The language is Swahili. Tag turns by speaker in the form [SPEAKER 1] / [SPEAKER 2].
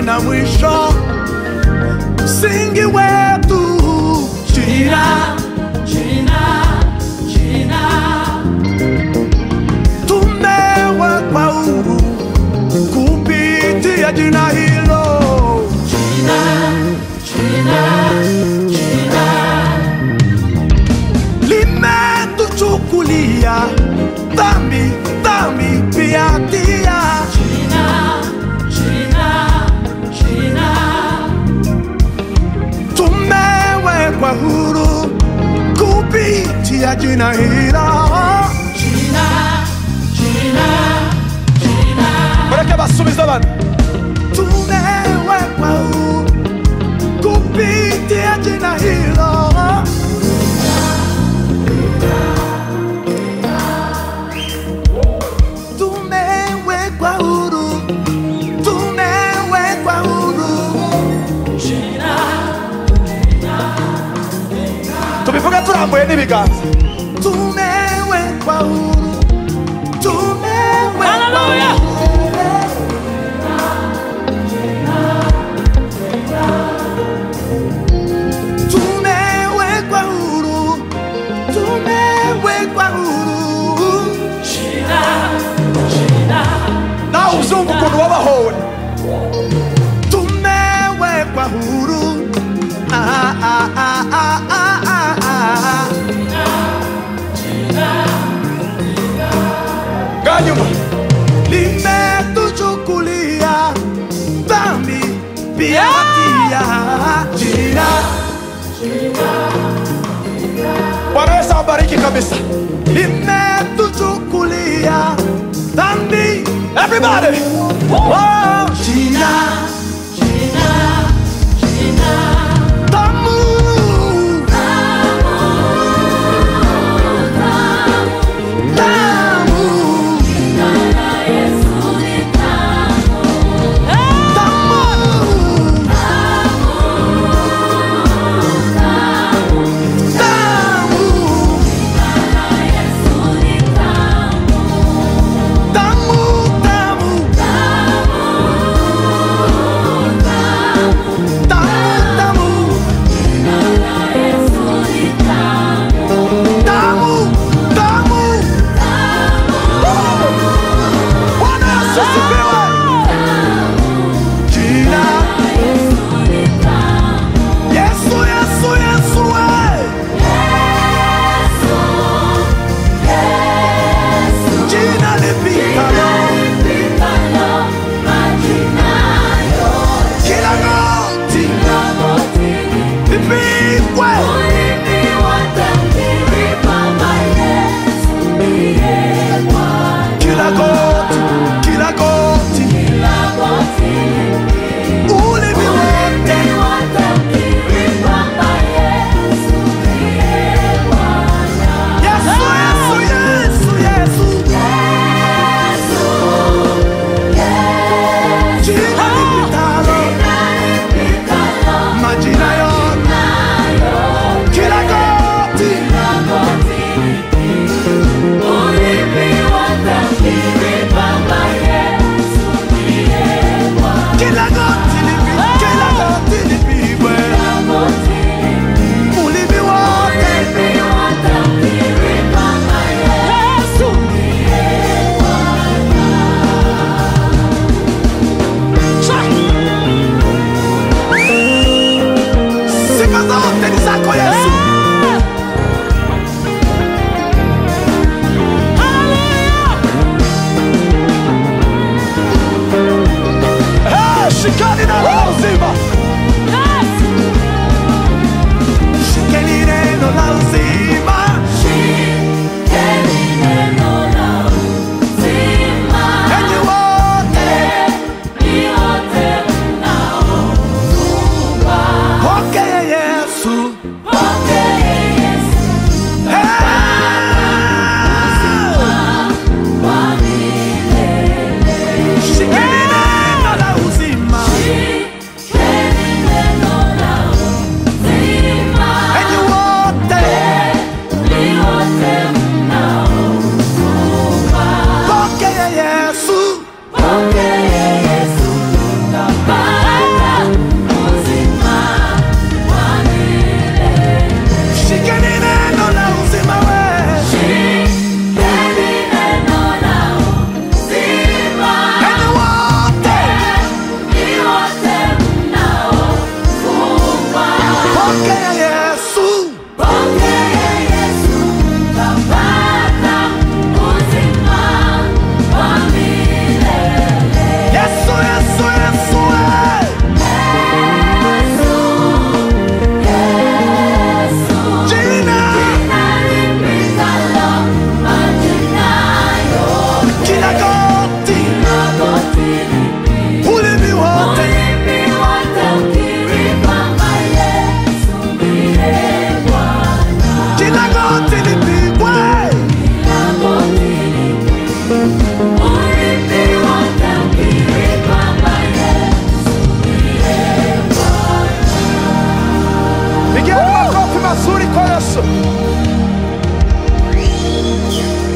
[SPEAKER 1] halina mwisho, msingi wetu jina, tumewekwa huru kupitia jina hilo. limetuchukulia dhambi dhambi pia hatia tumewekwa huru kupitia jina hilo mureke basubize bana tumewekwa huru kupitia jina hilo tumewekwa huru tumewekwa huru tubivuga turambuye n'ibiganza tumewekwa huru tumewekwa
[SPEAKER 2] Hallelujah.
[SPEAKER 1] huru tumewekwa huru tumewekwa huru nawe uzumva ukuntu wabahowe tumewekwa huru ah, ah, ah, ah, ah, ah, ah. nganyuma limetuchukulia dhambi pia hatia jina Bwana Yesu awabariki kabisa. Limetuchukulia dhambi. Everybody. Oh, jina. Tamu. Tamu. Tamu. Tamu. Tamu, tamu. Tamu, tamu. Tamu, tamu. Bwana Yesu asifiwe. Jina. Yesu, Yesu, Yesu, we. Jina lipitalo kila goti lipigwe. Kila goti, kila goti, ulimi wote. Yesu, Yesu, Yesu, Yesu. Jina lipitalo majina yote, kila goti, kila goti lipi- kila goti lipigwe. Ulimi wote, sifa zote ni zako Yesu. Eh, Shikeni neno la uzima, shikeni neno la uzima. Enyi wote, pokea Yesu. Eh, shikeni neno la uzima. Enyi wote, pokea Yesu. mazuri kwa Yesu.